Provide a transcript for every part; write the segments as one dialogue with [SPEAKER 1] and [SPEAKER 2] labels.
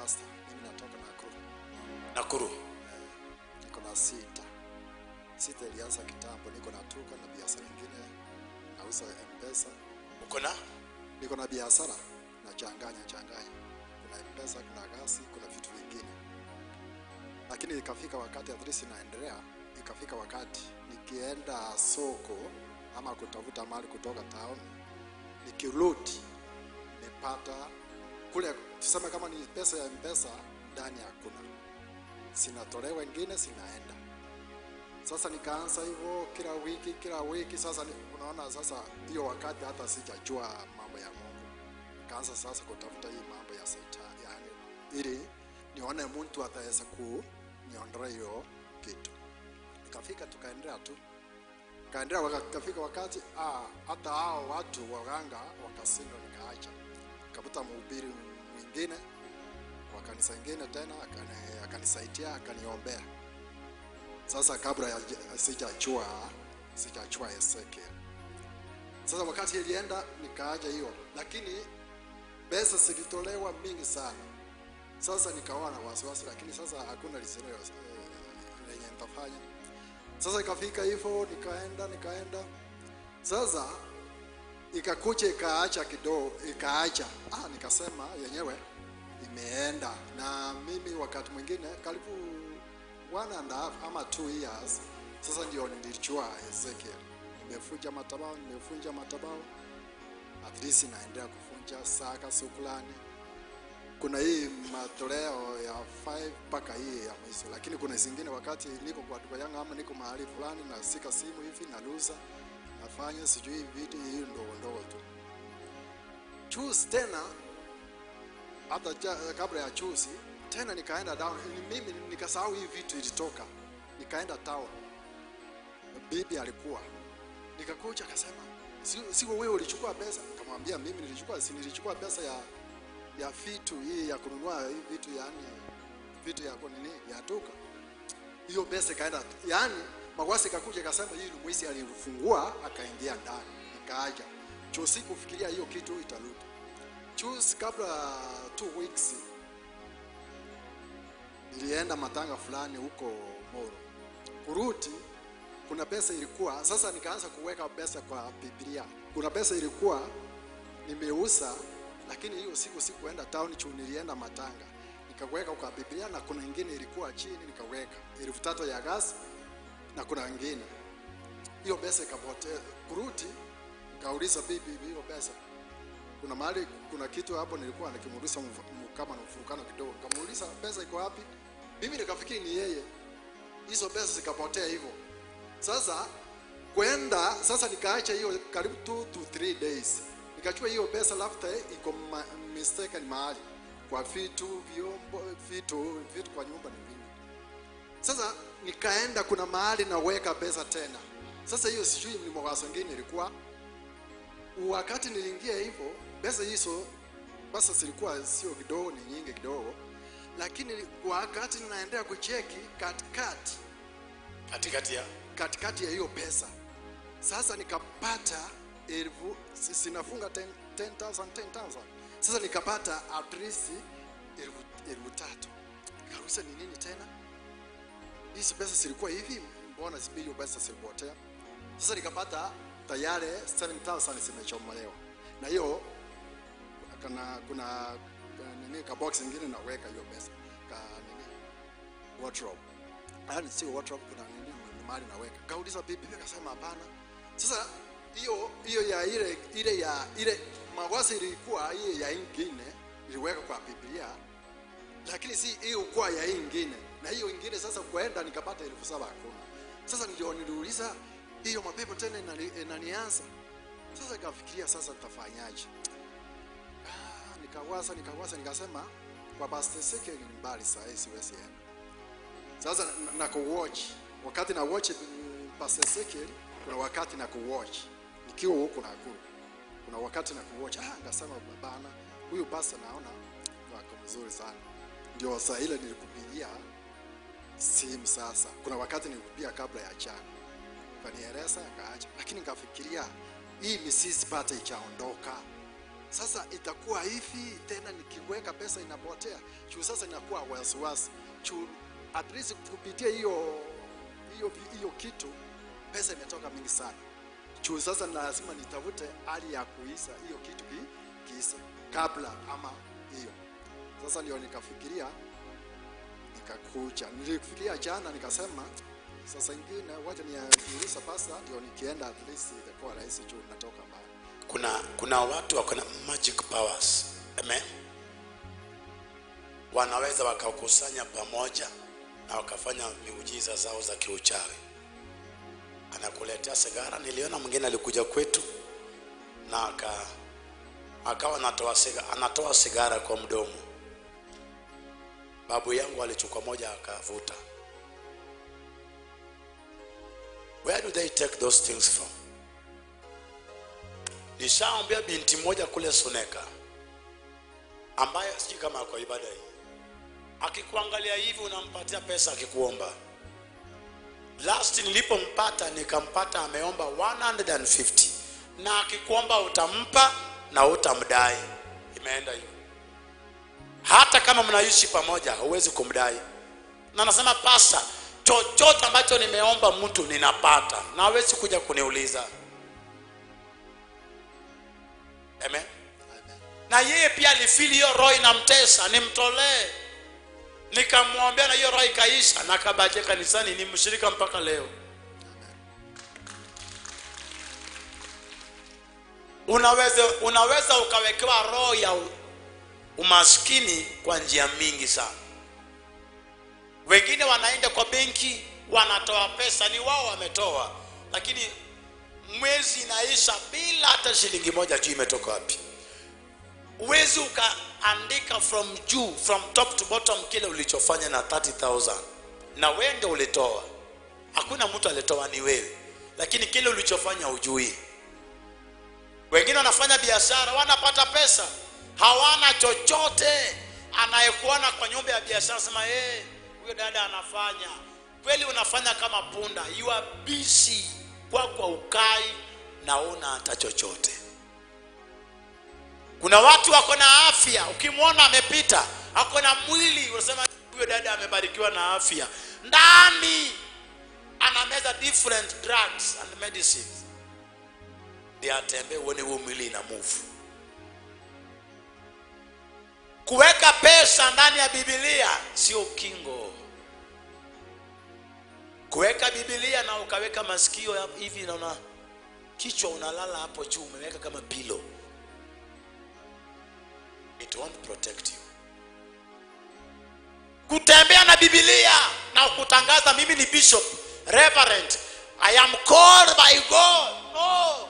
[SPEAKER 1] pastor. Mimi natoka Nakuru.
[SPEAKER 2] Nakuru.
[SPEAKER 1] Niko na sita. Sita ilianza kitambo. Niko na tuka na biashara nyingine. Nauza M-Pesa.
[SPEAKER 2] Uko na
[SPEAKER 1] Niko na biashara na changanya changanya. Kuna M-Pesa, kuna gasi, kuna vitu vingine. Lakini ikafika wakati at least inaendelea, ikafika wakati nikienda soko ama kutafuta mali kutoka town, nikirudi nimepata kule, tuseme kama ni pesa ya M-Pesa ndani hakuna, sinatolewa ingine sinaenda. Sasa nikaanza hivyo kila wiki kila wiki. Sasa ni, unaona sasa hiyo wakati hata sijajua mambo ya Mungu, nikaanza sasa kutafuta hii mambo ya shetani, yani ili nione mtu ataweza kuniondoa hiyo kitu. Ikafika tukaendelea tu kaendelea, waka- ikafika wakati ah, hata hao watu waganga wakashindwa, nikaacha, nikavuta mhubiri mwingine wa kanisa ingine tena akani- akanisaidia akaniombea sasa kabla ya sijachua sijachua Ezekiel. Sasa wakati ilienda nikaaja hiyo, lakini pesa zilitolewa mingi sana. Sasa nikawa na wasiwasi, lakini sasa hakuna lisilo eh, lenye nitafanya. Sasa ikafika hivyo, nikaenda nikaenda, sasa ikakuja ikaacha kidogo, ikaacha ah, nikasema yenyewe imeenda, na mimi wakati mwingine karibu one and a half ama two years sasa ndio nilichua Ezekiel. Nimefunja matabao, nimefunja matabao, at least naendelea kufunja saka sukulani. Kuna hii matoleo ya 5 mpaka hii ya mwisho, lakini kuna zingine wakati niko kwa duka yangu ama niko mahali fulani na sika simu hivi naluza nafanya sijui vitu hii ndogo ndogo tu. Choose tena hata ja- kabla ya chusi tena nikaenda down Ni mimi nikasahau hii vitu ilitoka nikaenda town bibi alikuwa nikakuja akasema "Si- sio wewe ulichukua pesa nikamwambia mimi nilichukua si nilichukua pesa ya ya vitu hii ya kununua hii vitu yani vitu ya kunini ya duka hiyo pesa ikaenda yani magwasi ikakuja ikasema hii ni mwizi alifungua akaingia ndani nikaaja chusi kufikiria hiyo kitu itarudi Juzi kabla two weeks nilienda matanga fulani huko Moro. Kurudi kuna pesa ilikuwa sasa, nikaanza kuweka pesa kwa Biblia. Kuna pesa ilikuwa nimeuza, lakini hiyo siku sikuenda town juu nilienda matanga, nikaweka kwa Biblia, na kuna ingine ilikuwa chini nikaweka elfu tatu ya gas, na kuna ingine hiyo pesa ikapotea. Kurudi nikauliza bibi, hiyo pesa kuna mahali kuna kitu hapo nilikuwa nikimuuliza mf- m- kama na mfurukano kidogo, nikamuuliza pesa iko wapi? Mimi nikafikiri ni yeye, hizo pesa zikapotea hivyo. Sasa kwenda sasa, nikaacha hiyo karibu 2 to 3 days, nikachukua hiyo pesa lafta iko ma, mistaken mahali kwa vitu vyombo vitu vitu kwa nyumba ni vingi. Sasa nikaenda kuna mahali naweka pesa tena. Sasa hiyo sijui ni mwazo ngine ilikuwa wakati niliingia hivyo pesa hizo pesa zilikuwa sio kidogo, ni nyingi kidogo, lakini wakati ninaendelea kucheki katikati
[SPEAKER 2] katikati ya
[SPEAKER 1] katikati ya hiyo pesa sasa nikapata elfu si- sinafunga 10 10,000 10,000 sasa nikapata at least elfu elfu tatu nikauliza ni nini tena hizi pesa zilikuwa hivi mbona zipi hiyo pesa zilipotea sasa nikapata tayari 7000 zimechomolewa na hiyo kuna kuna kuna nini ka box ingine naweka hiyo pesa ka nini wardrobe yaani sio wardrobe kuna nini ni mahali naweka kauliza bibi bibi akasema hapana sasa hiyo hiyo ya ile ile ya ile mawasi ilikuwa hiyo ya ingine iliweka kwa biblia lakini si hiyo kwa ya hii ingine na hiyo ingine sasa kuenda nikapata elfu saba hakuna sasa ndio niliuliza hiyo mapepo tena inani- inanianza sasa nikafikiria sasa nitafanyaje ah, nikawaza nikawaza nikasema kwa Pastor Ezekiel ni mbali saa hii siwezi enda sasa na, na kuwatch wakati na watch mm, Pastor Ezekiel kuna wakati na kuwatch nikiwa huko Nakuru kuna wakati na kuwatch ah ngasema bana huyu pastor naona wako mzuri sana ndio saa ile nilikupigia simu sasa kuna wakati nilikupigia kabla ya jana kanieleza akaacha lakini nikafikiria hii misisi pate ichaondoka sasa itakuwa hivi tena nikiweka pesa inapotea juu sasa inakuwa wasiwasi juu at least kupitia hiyo hiyo hiyo kitu pesa imetoka mingi sana juu sasa lazima nitafute hali ya kuisa hiyo kitu ki, kiise kabla ama hiyo sasa ndio nikafikiria nikakuja nilifikiria jana nikasema sasa ingine wacha niuliza pasa ndio nikienda at least itakuwa rahisi juu natoka mbali
[SPEAKER 2] kuna kuna watu wako na magic powers amen wanaweza wakakusanya pamoja na wakafanya miujiza zao za kiuchawi anakuletea sigara niliona mwingine alikuja kwetu na aka akawa anatoa sigara, anatoa sigara kwa mdomo babu yangu alichukua moja akavuta where do they take those things from nishaombea binti moja kule Suneka ambaye sijui kama kwa ibada hii, akikuangalia hivi unampatia pesa akikuomba. Last nilipompata nikampata ameomba 150 na akikuomba utampa na utamdai. Imeenda hivyo, hata kama mnaishi pamoja huwezi kumdai. Na nasema pasa, chochote ambacho nimeomba mtu ninapata, na hawezi kuja kuniuliza. Amen. Na yeye pia alifili hiyo roho inamtesa, nimtolee. Nikamwombea na hiyo roho ikaisha, na akabakia kanisani, ni mshirika mpaka leo. Unaweza, unaweza ukawekewa roho ya u- umaskini kwa njia mingi sana. Wengine wanaenda kwa benki wanatoa pesa, ni wao wametoa, lakini mwezi inaisha bila hata shilingi moja juu imetoka wapi uwezi ukaandika from juu from top to bottom kile ulichofanya na 30000 na wewe ndio ulitoa hakuna mtu alitoa ni wewe lakini kile ulichofanya hujui wengine wanafanya biashara wanapata pesa hawana chochote anayekuona kwa nyumba ya biashara sema hey, huyo dada anafanya kweli unafanya kama punda you are busy kwa kwa ukai na una hata chochote kuna watu wako na afya ukimwona amepita ako na mwili unasema huyo dada amebarikiwa na afya ndani anameza different drugs and medicines ndio atembee uone huo mwili ina move kuweka pesa ndani ya bibilia sio kingo kuweka bibilia na ukaweka masikio ya- hivi naona kichwa unalala hapo juu umeweka kama pilo it won't protect you kutembea na bibilia na kutangaza mimi ni bishop reverend i am called by god no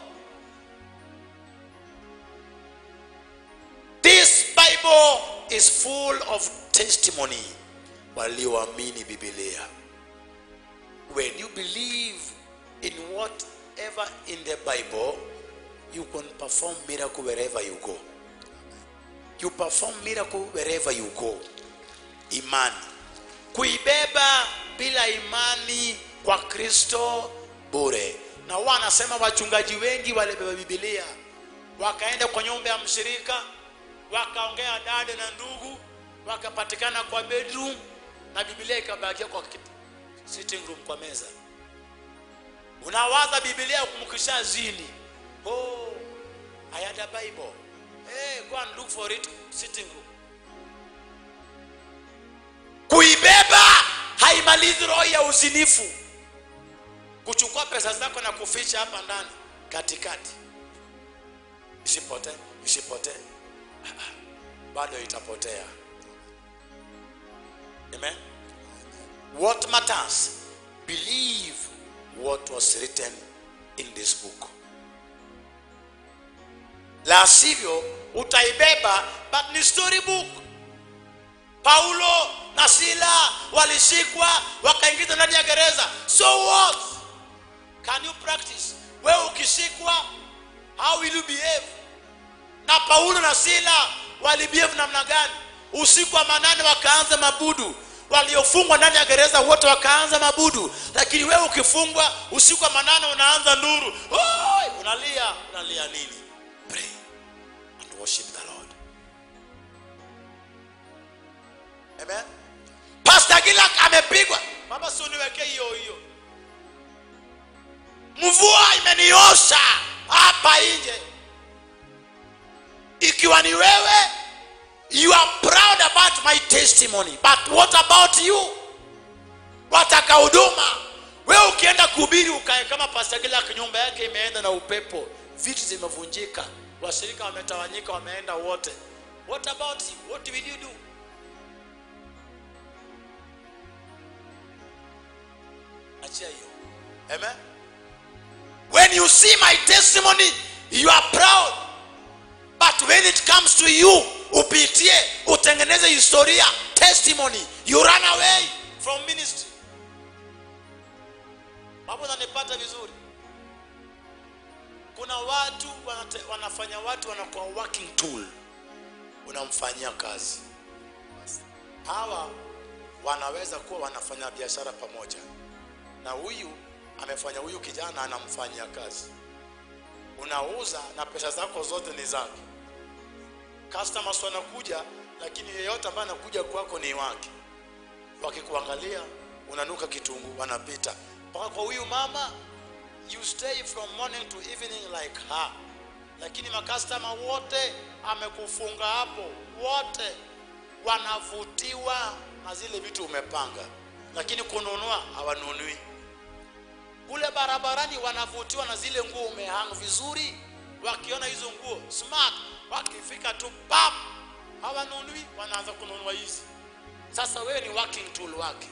[SPEAKER 2] this bible is full of testimony walioamini bibilia when you believe in whatever in the bible you can perform miracle wherever you go you perform miracle wherever you go imani kuibeba bila imani kwa kristo bure na huwa anasema wachungaji wengi walibeba bibilia wakaenda kwa nyumba ya mshirika wakaongea dada na ndugu wakapatikana kwa bedroom na bibilia ikabakia kwa kit- sitting room kwa meza unawaza bibilia kumkisha zini oh i had a bible hey, go and look for it sitting room kuibeba haimalizi roho ya uzinifu kuchukua pesa zako na kuficha hapa ndani katikati isipotee isipotee bado itapotea amen what matters believe what was written in this book la sivyo utaibeba but ni story book paulo na sila walishikwa wakaingizwa ndani ya gereza so what can you practice wewe ukishikwa how will you behave na paulo na sila walibehave namna gani usiku wa manane wakaanza mabudu waliofungwa ndani ya gereza wote wakaanza mabudu lakini wewe ukifungwa usiku wa manane unaanza nduru Oi! unalia unalia nini pray and worship the Lord. Amen. Pastor Gilak amepigwa. Baba si uniwekee hiyo hiyo. Mvua imeniosha hapa nje. Ikiwa ni wewe, you are proud about my testimony. But what about you? Wataka huduma. Wewe ukienda kuhubiri ukae kama Pastor Gilak nyumba yake imeenda na upepo. Vitu zimevunjika. Washirika wametawanyika wameenda wote. What about you? What will you do? achia hiyo amen when you see my testimony you are proud but when it comes to you upitie utengeneze historia testimony you run away from ministry hapo nanipata vizuri kuna watu wanate, wanafanya watu wanakuwa working tool unamfanyia kazi hawa wanaweza kuwa wanafanya biashara pamoja na huyu amefanya huyu kijana anamfanyia kazi unauza na pesa zako zote ni zake customers wanakuja lakini yeyote ambaye anakuja kwako ni wake wakikuangalia unanuka kitunguu wanapita mpaka kwa huyu mama you stay from morning to evening like her lakini makastama wote amekufunga hapo wote wanavutiwa na zile vitu umepanga lakini kununua hawanunui kule barabarani wanavutiwa na zile nguo umehang vizuri wakiona hizo nguo smart wakifika tu pap hawanunui wanaanza kununua hizi sasa wewe ni working tool wake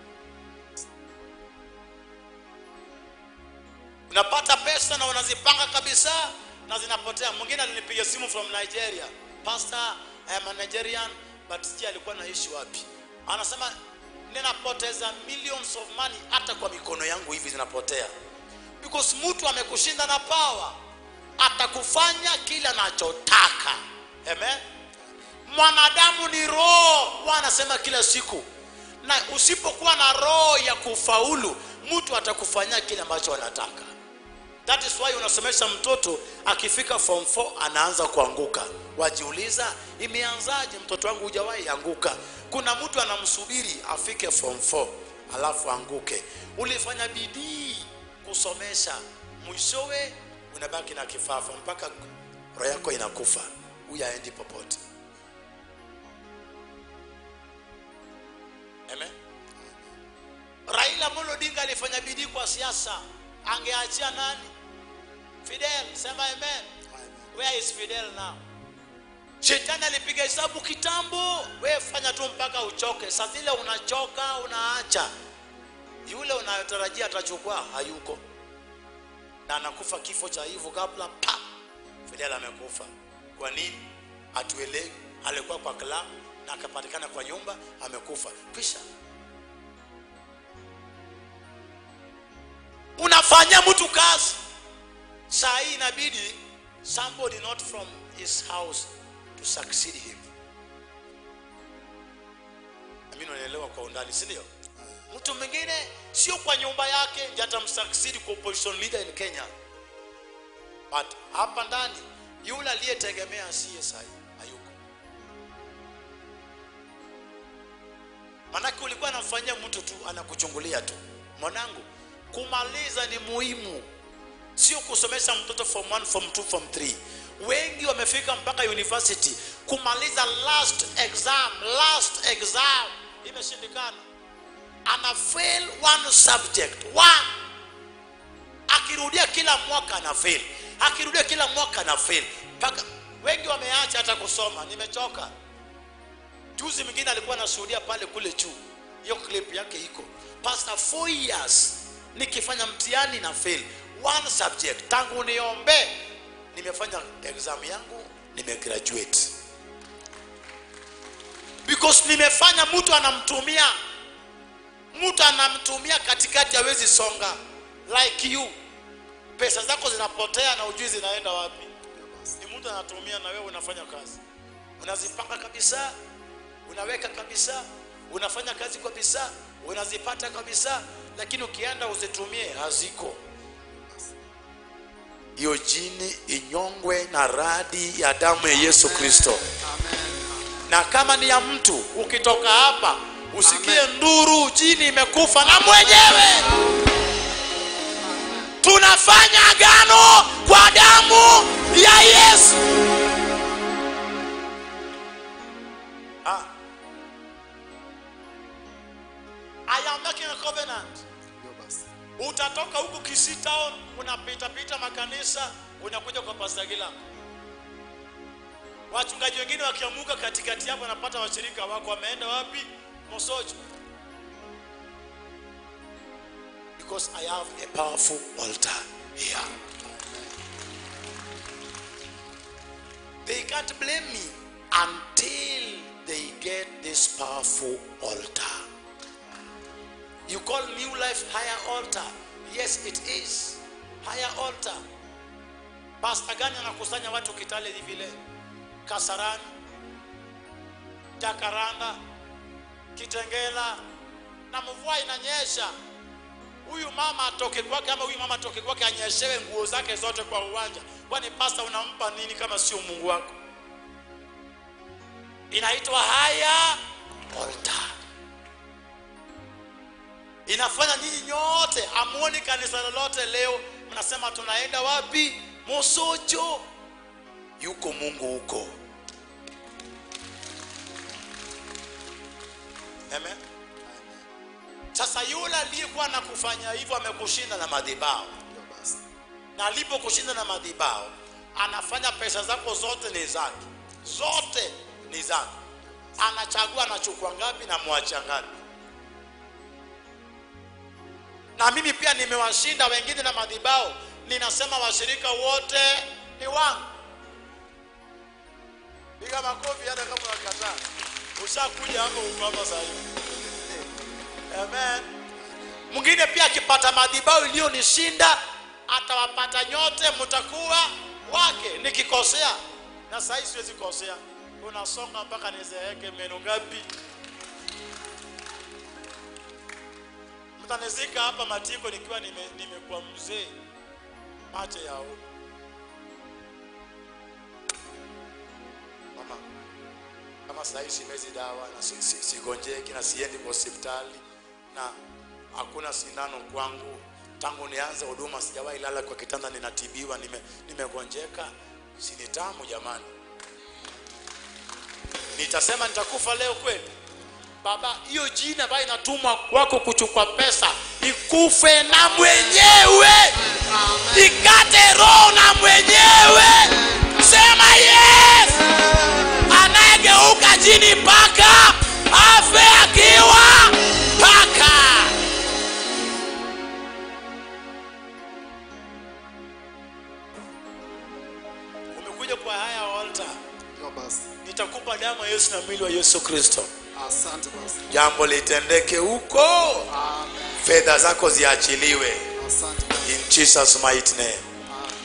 [SPEAKER 2] unapata pesa na unazipanga kabisa na zinapotea mwingine alinipiga simu from nigeria pastor I am a nigerian but sijui alikuwa naishi wapi anasema ninapoteza millions of money hata kwa mikono yangu hivi zinapotea because mtu amekushinda na power atakufanya kila anachotaka amen mwanadamu ni roho wanasema kila siku na usipokuwa na roho ya kufaulu mtu atakufanyia kile ambacho anataka that is why unasomesha mtoto akifika form 4 anaanza kuanguka wajiuliza imeanzaje mtoto wangu hujawahi anguka kuna mtu anamsubiri afike form 4 alafu anguke ulifanya bidii kusomesha mwishowe unabaki na kifafa mpaka roho yako inakufa huyu aendi popote Amen. Raila Amolo Odinga alifanya bidii kwa siasa, angeachia nani? Fidel, sema amen. Where is Fidel now? Shetani alipiga hesabu kitambo, wewe fanya tu mpaka uchoke. Saa zile unachoka, unaacha. Yule unayotarajia atachukua hayuko, na anakufa kifo cha hivyo kabla pa Fidel amekufa. Kwa nini? Hatuelewi. Alikuwa kwa klabu na akapatikana kwa nyumba, amekufa. Kisha unafanyia mtu kazi saa hii inabidi somebody not from his house to succeed him Amini unaelewa kwa undani si ndio mtu mwingine sio kwa nyumba yake ndiye atamsucceed kwa opposition leader in Kenya but hapa ndani yule aliyetegemea CSI hayuko manake ulikuwa anamfanyia mtu tu anakuchungulia tu mwanangu kumaliza ni muhimu sio kusomesha mtoto form 1 form 2 form 3 wengi wamefika mpaka university kumaliza last exam last exam imeshindikana ana fail one subject one akirudia kila mwaka ana fail akirudia kila mwaka ana fail mpaka wengi wameacha hata kusoma nimechoka juzi mwingine alikuwa anashuhudia pale kule juu hiyo clip yake iko pastor 4 years nikifanya mtihani na fail one subject tangu niombe nimefanya exam yangu nimegraduate because nimefanya mtu anamtumia mtu anamtumia katikati hawezi songa like you pesa zako zinapotea na ujui zinaenda wapi ni mtu anatumia na wewe unafanya kazi unazipanga kabisa unaweka kabisa unafanya kazi kabisa unazipata kabisa lakini ukienda uzitumie haziko hiyo jini inyongwe na radi ya damu ya yesu kristo na kama ni ya mtu ukitoka hapa usikie nduru jini imekufa na mwenyewe tunafanya agano kwa damu ya yesu ah. I am making a covenant
[SPEAKER 1] Ndio basi.
[SPEAKER 2] utatoka huku Kisii town unapita pita makanisa unakuja kwa Pastor Gila. Wachungaji wengine wakiamuka katikati hapo wanapata washirika wako wameenda wapi? Mosojo. Because I have a powerful altar here. They can't blame me until they get this powerful altar. You call New Life higher altar. Yes, it is. Higher altar. Pastor gani anakusanya watu Kitale hivi leo? Kasarani, Jakaranda, Kitengela na mvua inanyesha. Huyu mama atoke kwake ama huyu mama atoke kwake anyeshewe nguo zake zote kwa uwanja. Kwani pasta unampa nini kama sio Mungu wako? Inaitwa higher altar inafanya nyinyi nyote amuoni kanisa lolote leo mnasema tunaenda wapi mosocho yuko mungu huko Amen. sasa yule aliyekuwa na kufanya hivyo amekushinda na madhibao
[SPEAKER 1] Ndio basi.
[SPEAKER 2] na alipokushinda na madhibao anafanya pesa zako zote ni zake zote ni zake anachagua anachukua ngapi na mwacha ngapi na mimi pia nimewashinda wengine na madhibao ninasema washirika wote ni wangu piga makofi hata kama unakataa ushakuja hapo uko hapa sasa hivi amen mwingine pia akipata madhibao iliyonishinda atawapata nyote mtakuwa wake nikikosea na sahii siwezi kosea unasonga mpaka nizeeke meno ngapi mtanizika hapa matiko nikiwa nime- nimekuwa mzee mate yao mama kama sahii simezi dawa na si- si- sigonjeki na siendi kwa hospitali na hakuna sindano kwangu tangu nianze huduma sijawahi lala kwa kitanda ninatibiwa nime- nimegonjeka sini tamu jamani nitasema nitakufa leo kweli baba hiyo jina ambayo inatumwa kwako kuchukua pesa ikufe na mwenyewe ikate roho na mwenyewe sema yes anayegeuka chini paka afe akiwa paka umekuja kwa haya altar
[SPEAKER 1] Ndio basi.
[SPEAKER 2] nitakupa damu ya yesu na mwili wa yesu kristo
[SPEAKER 1] Asante basi.
[SPEAKER 2] jambo litendeke huko
[SPEAKER 1] Amen.
[SPEAKER 2] fedha zako ziachiliwe
[SPEAKER 1] Asante basi.
[SPEAKER 2] in jesus mighty name
[SPEAKER 1] Amen.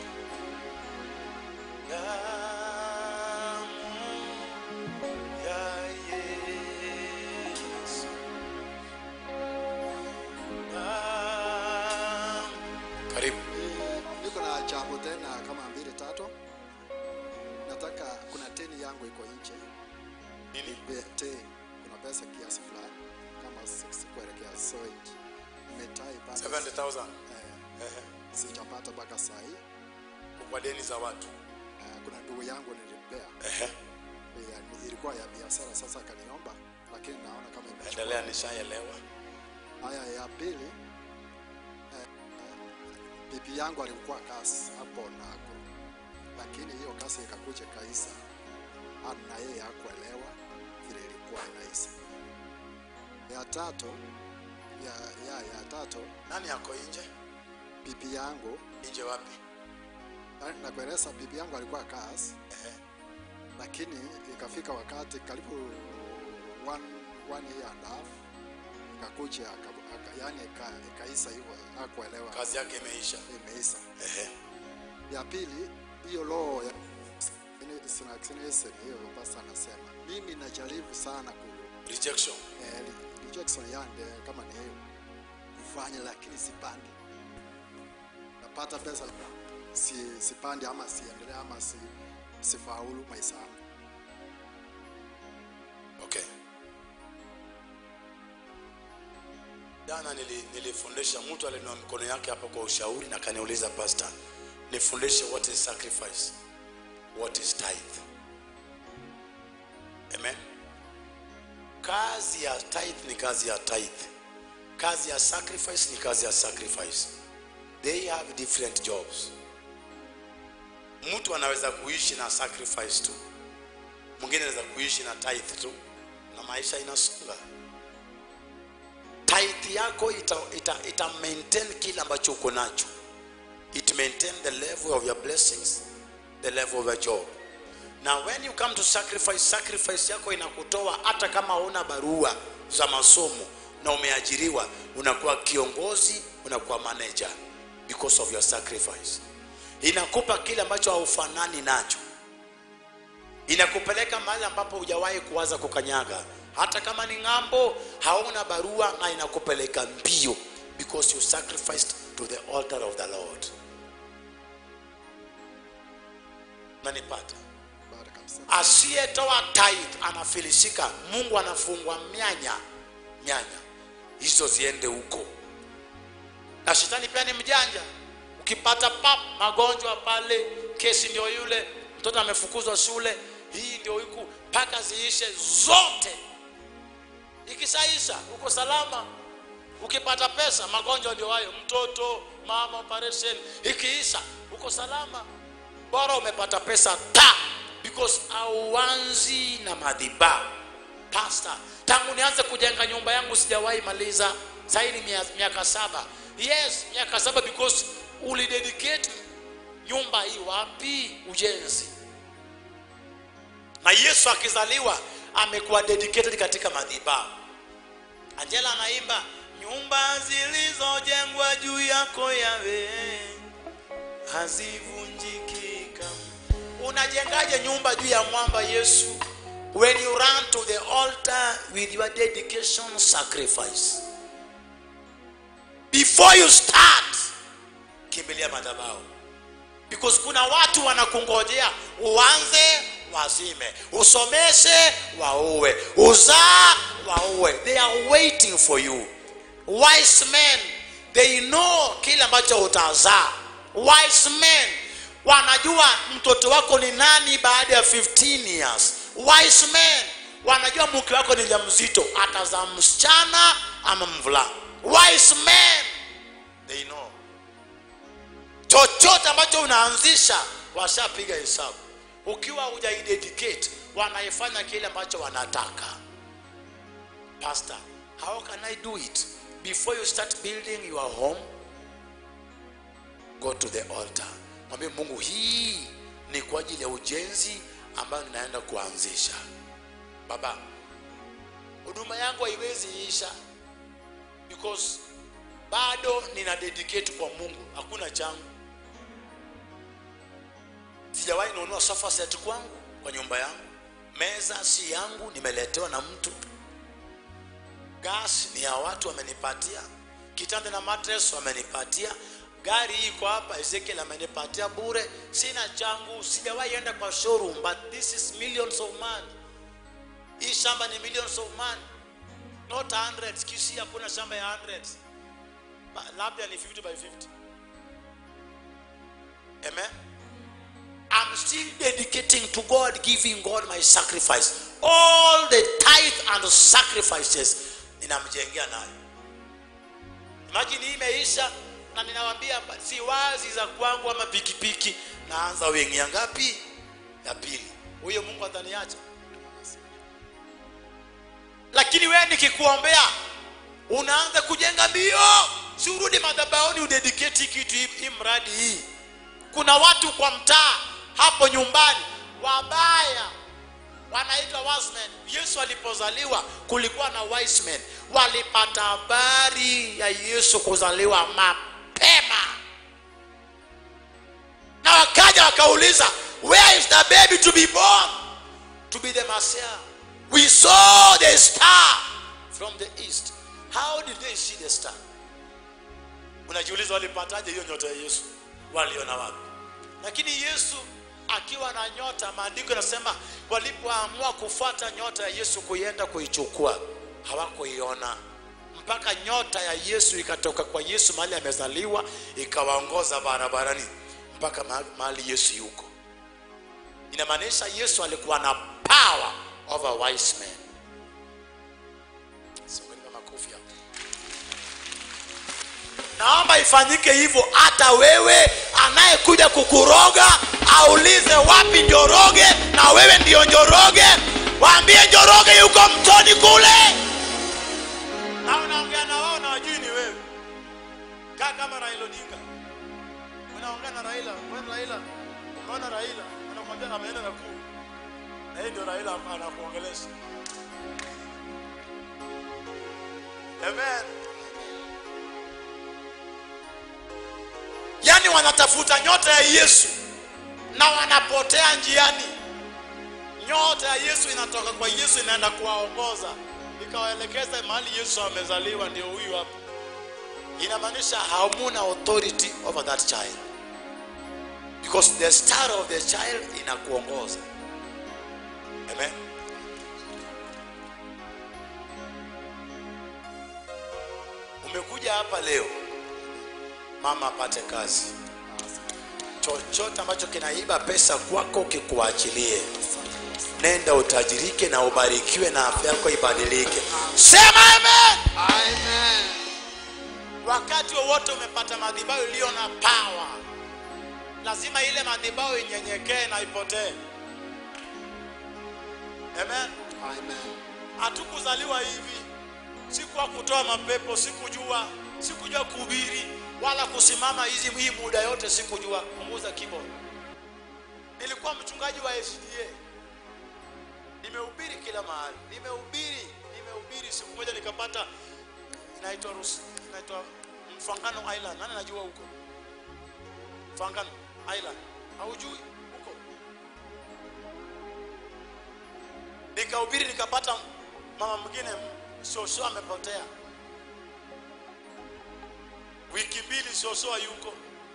[SPEAKER 2] karibu
[SPEAKER 1] Eh, Niko na jambo tena kama mbili tatu. Nataka kuna teni yangu iko nje.
[SPEAKER 2] nini
[SPEAKER 1] Be- Teni. Kuna pesa kiasi fulani kama 6 kuelekea so it metai bado
[SPEAKER 2] 70000
[SPEAKER 1] eh,
[SPEAKER 2] Ehe.
[SPEAKER 1] sijapata mpaka saa hii.
[SPEAKER 2] kwa deni za watu
[SPEAKER 1] Eh, kuna ndugu yangu nilimpea
[SPEAKER 2] Ehe.
[SPEAKER 1] ya, ilikuwa ya biashara, sasa akaniomba, lakini naona kama imechukua.
[SPEAKER 2] endelea nishaelewa
[SPEAKER 1] Haya ya pili eh, eh, bibi yangu alikuwa kasi hapo Nakuru, lakini hiyo kasi ikakuja kaisa, hata na yeye hakuelewa vile ilikuwa inaisa. Ya tatu ya, ya, ya tatu
[SPEAKER 2] nani yako nje
[SPEAKER 1] bibi yangu
[SPEAKER 2] nje wapi
[SPEAKER 1] na- nakueleza, bibi yangu alikuwa kasi,
[SPEAKER 2] Ehe.
[SPEAKER 1] lakini ikafika wakati karibu one, one year and a half ikakuja aka- aka- yani ika- ikaisa hivyo, hakuelewa
[SPEAKER 2] kazi yake imeisha
[SPEAKER 1] imeisa.
[SPEAKER 2] Ehe.
[SPEAKER 1] Ya pili hiyo roho ya sinaksinesen hiyo pasta anasema mimi najaribu sana ku
[SPEAKER 2] rejection
[SPEAKER 1] eh, re- rejection yande kama ni hiyo kufanya, lakini sipandi. Napata pesa si, sipande ama siendelee ama si, sifaulu maisha yangu.
[SPEAKER 2] okay jana nili- nilifundisha mtu alinua mikono yake hapa kwa ushauri na kaniuliza pastor nifundishe what is sacrifice what is tithe amen kazi ya tithe ni kazi ya tithe kazi ya sacrifice ni kazi ya sacrifice they have different jobs mtu anaweza kuishi na sacrifice tu mwingine anaweza kuishi na tithe tu na maisha inasonga tithe yako ita, ita, ita maintain kile ambacho uko nacho it maintain the level of your blessings the level of your job na when you come to sacrifice sacrifice yako inakutoa hata kama huna barua za masomo na umeajiriwa unakuwa kiongozi unakuwa manager because of your sacrifice inakupa kile ambacho haufanani nacho inakupeleka mahali ambapo hujawahi kuwaza kukanyaga hata kama ni ng'ambo hauna barua na inakupeleka mbio because you sacrificed to the altar of the lord nanipata
[SPEAKER 1] Baada kabisa.
[SPEAKER 2] asiyetoa tithe anafilisika mungu anafungwa myanya myanya hizo ziende huko na shetani pia ni mjanja ukipata pap magonjwa pale kesi ndio yule mtoto amefukuzwa shule hii ndio huku mpaka ziishe zote ikishaisha uko salama ukipata pesa magonjwa ndio hayo mtoto mama operation ikiisha uko salama bora umepata pesa ta because auanzi na madhiba pastor tangu nianze kujenga nyumba yangu sijawahi maliza zaidi mia- miaka saba yes miaka saba because ulidedicate nyumba hii wapi ujenzi na yesu akizaliwa amekuwa dedicated katika madhibahu angela anaimba nyumba zilizojengwa juu yako yawe hazivunjiki kamwe." unajengaje nyumba juu ya mwamba yesu when you run to the altar with your dedication sacrifice before you start kimbilia madhabahu because kuna watu wanakungojea uanze wazime usomeshe waue uzaa waue they are waiting for you wise men they know kile ambacho utazaa wise men wanajua mtoto wako ni nani baada ya 15 years wise men wanajua mke wako ni mzito atazaa msichana ama mvulana wise men they know chochote ambacho unaanzisha washapiga hesabu ukiwa hujaidedicate wanaifanya kile ambacho wanataka pastor how can i do it before you start building your home go to the altar mwambie mungu hii ni kwa ajili ya ujenzi ambayo ninaenda kuanzisha baba huduma yangu haiwezi isha because bado nina dedicate kwa mungu hakuna changu sijawahi nunua sofa set kwangu kwa nyumba yangu meza si yangu nimeletewa na mtu gas ni ya watu wamenipatia kitanda na mattress wamenipatia gari hii iko hapa ezekiel amenipatia bure sina changu sijawahi enda kwa showroom but this is millions of man hii shamba ni millions of man not hundreds kisi hakuna shamba ya hundreds Ba- labda ni 50 by 50 amen I'm still dedicating to God, giving God my sacrifice. All the tithe and sacrifices ninamjengea nayo. Imagine hii imeisha na ninawambia si wazi za kwangu ama pikipiki, naanza wingi ya ngapi? Ya pili. Huyo Mungu ataniacha. Lakini wewe nikikuombea unaanza kujenga mbio, si urudi madhabahuni udedicate kitu hii hii mradi hii kuna watu kwa mtaa hapo nyumbani wabaya wanaitwa wise men. yesu alipozaliwa kulikuwa na wise men walipata habari ya yesu kuzaliwa mapema na wakaja wakauliza where is the baby to be born to be the messiah we saw the star from the east how did they see the star unajiuliza walipataje hiyo nyota ya yesu waliona wapi lakini yesu akiwa na nyota maandiko yanasema walipoamua kufuata nyota ya yesu kuienda kuichukua hawakuiona mpaka nyota ya yesu ikatoka kwa yesu mahali amezaliwa ikawaongoza barabarani mpaka ma- mahali yesu yuko inamaanisha yesu alikuwa na power over wise men Songeni makofi hapo. naomba ifanyike hivyo hata wewe anayekuja kukuroga aulize wapi njoroge na wewe ndio njoroge waambie njoroge yuko mtoni kule na unaongea na wao na wajui ni wewe kaa kama raila odinga unaongea na raila wewe raila unaona raila anakwambia ameenda na kuu na yeye ndio raila anakuongelesha amen yaani wanatafuta nyota ya yesu na wanapotea njiani nyota ya yesu inatoka kwa yesu inaenda kuwaongoza ikawaelekeza mahali yesu amezaliwa ndio huyu hapa inamaanisha hamuna authority over that child because the star of the child inakuongoza amen umekuja hapa leo mama apate kazi chochote ambacho kinaiba pesa kwako kikuachilie nenda utajirike na ubarikiwe na afya yako ibadilike sema amen
[SPEAKER 1] Amen.
[SPEAKER 2] wakati wowote umepata madhabahu iliyo na power lazima ile madhabahu inyenyekee na ipotee amen
[SPEAKER 1] Amen.
[SPEAKER 2] hatukuzaliwa hivi sikuwa kutoa mapepo sikujua sikujua kuhubiri wala kusimama hizi hii muda yote sikujua punguza keyboard nilikuwa mchungaji wa SDA nimehubiri kila mahali nimehubiri nimehubiri siku moja nikapata inaitwa Rus- inaitwa Mfangano Island nani anajua huko Mfangano Island haujui huko nikahubiri nikapata mama mwingine shosho amepotea wiki mbili shosho yuko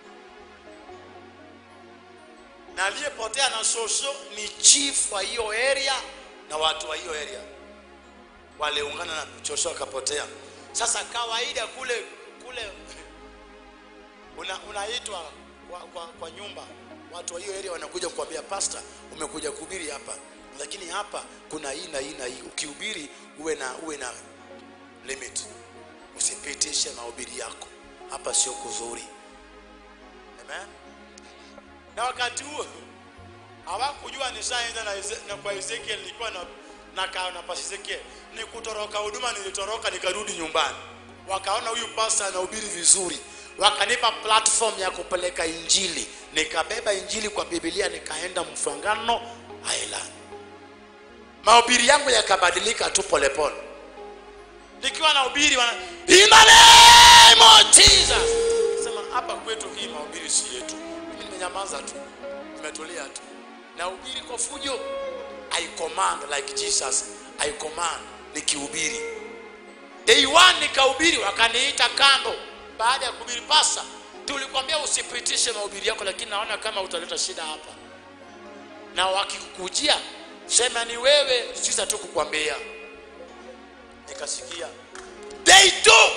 [SPEAKER 2] na aliyepotea na shosho ni chief wa hiyo area na watu wa hiyo area waliungana na shosho akapotea sasa kawaida kule kule una, unaitwa kwa, kwa, kwa nyumba watu wa hiyo area wanakuja kukwambia pasta umekuja kuhubiri hapa lakini hapa kuna hii na hii na hii ukihubiri uwe na uwe na limit usipitishe mahubiri yako hapa sio kuzuri amen na wakati huo hawakujua nishaenda na, Eze- na kwa Ezekiel nilikuwa na na kaa na pasi Ezekiel ni kutoroka huduma nilitoroka nikarudi nyumbani wakaona huyu pastor anahubiri vizuri wakanipa platform ya kupeleka injili nikabeba injili kwa Biblia nikaenda Mfangano Island mahubiri yangu yakabadilika tu polepole nikiwa na ubiri wana in the name of Jesus sema hapa kwetu hii mahubiri si yetu mimi nimenyamaza tu nimetulia tu na ubiri kwa fujo I command like Jesus I command nikihubiri day one nikahubiri wakaniita kando baada ya kuhubiri pasa tulikwambia usipitishe mahubiri yako lakini naona kama utaleta shida hapa na wakikukujia sema ni wewe sisi hatukukwambia nikasikia day two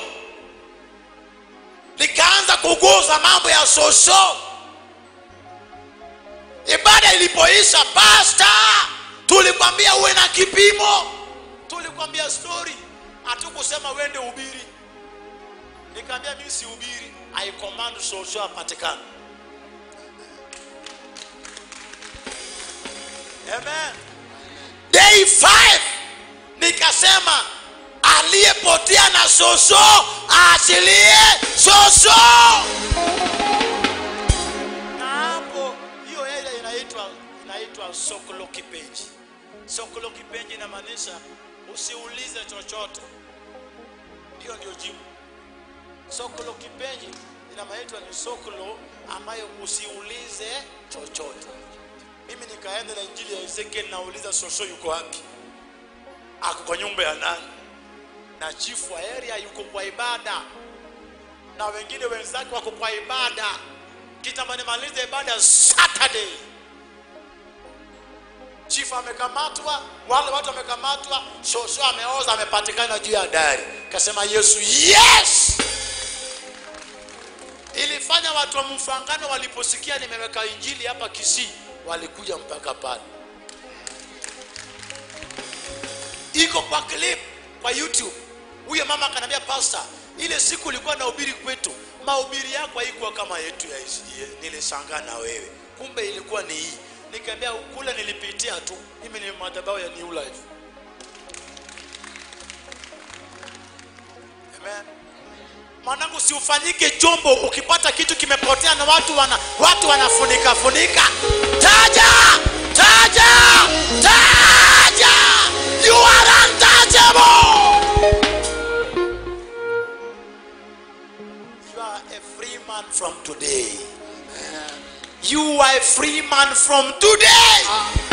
[SPEAKER 2] nikaanza kuguza mambo ya shosho ibada ilipoisha pasta tulikwambia uwe na kipimo tulikwambia story hatukusema uende ubiri nikaambia mimi si ubiri i command shosho apatikane amen day 5 nikasema aliyepotea na shosho aachilie shosho na hapo hiyo area inaitwa inaitwa sokolo kipenji sokolo kipenji inamaanisha usiulize chochote hiyo ndio jibu sokolo kipenji inamaitwa ni sokolo ambayo usiulize chochote mimi nikaenda na injili ya ezekiel nauliza shosho yuko wapi ako kwa nyumba ya nani na chifu wa area yuko kwa ibada na wengine wenzake wako kwa ibada kitambo nimalize ibada saturday chifu amekamatwa wale watu wamekamatwa shosho ameoza amepatikana juu ya dari kasema yesu yes ilifanya watu wa mfangano waliposikia nimeweka injili hapa kisii walikuja mpaka pale iko kwa clip kwa youtube huyo mama akaniambia pastor ile siku ulikuwa nahubiri kwetu mahubiri yako haikuwa kama yetu ya ICA. nilishangaa na wewe kumbe ilikuwa ni hii nikaambia kule nilipitia tu mimi ni madhabahu ya new life amen mwanangu siufanyike chombo ukipata kitu kimepotea na watu wana watu wanafunika funika taja taja taja you are untouchable you are a free man from today you are a free man from today